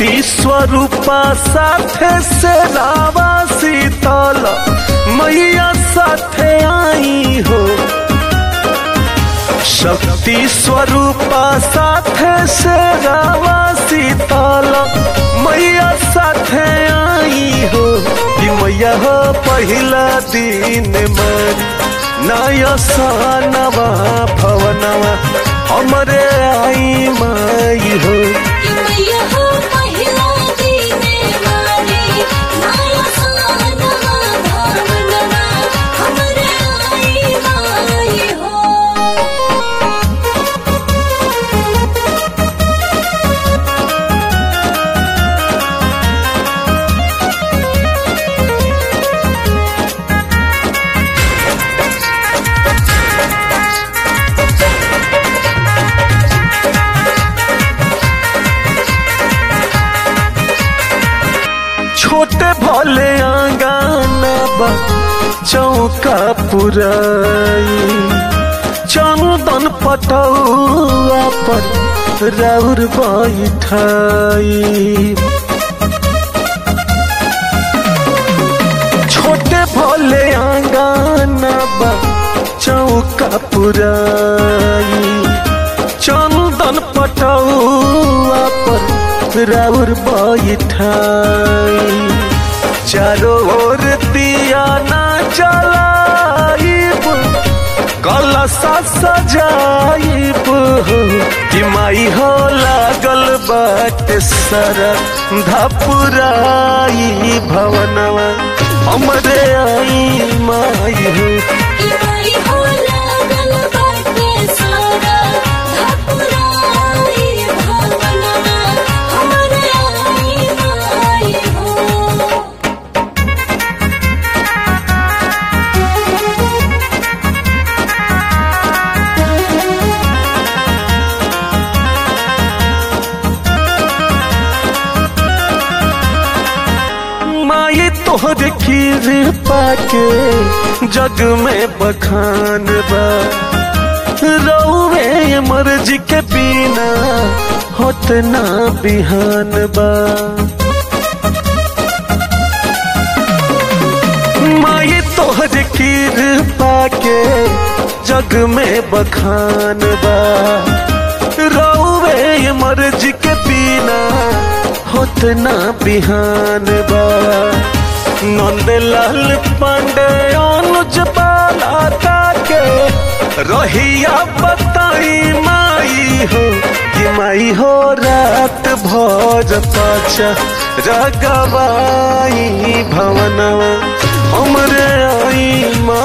शक्ति स्वरूपा साथे से रावा शीतल मैया साथे आई हो शक्ति स्वरूपा साथे से रावा शीतल मैया साथे आई हो कि मैया हो पहिला दिन मन नयसनवा भवनवा हमरे आई माई हो कि मैया हो पहिला दीने वाली माया सानवा भावनवा हमरे आई माई हो छोटे भले आंगन बा चौका पुराई चंदन पटौआ पर राउर बैठाई छोटे भले आंगन बा चौका पुराई चंदन पटौआ पर राउर बैठाई चारों ओर दिया ना जलाइब कलसा सजाइब कि माई हो लागल बाट सरा धपुराई भवनवा हमरे आई माई हो कि माई हो लागल बाटे सारा धपुराई भावनवा हमरे आई माई हो माई तोहर खीर पाके जग में बखान बा रौवे मर्जी के बिना होत ना बिहान बा माई तोहर खीर पाके जग में बखान बा रौवे मर्जी के बिना होत ना बिहान बा नंदलाल पांडे अनुज बाला ताके रहिया बताई माई हो कि माई हो रात भोज पाचा रगवाई भवनवा हमरे आई माई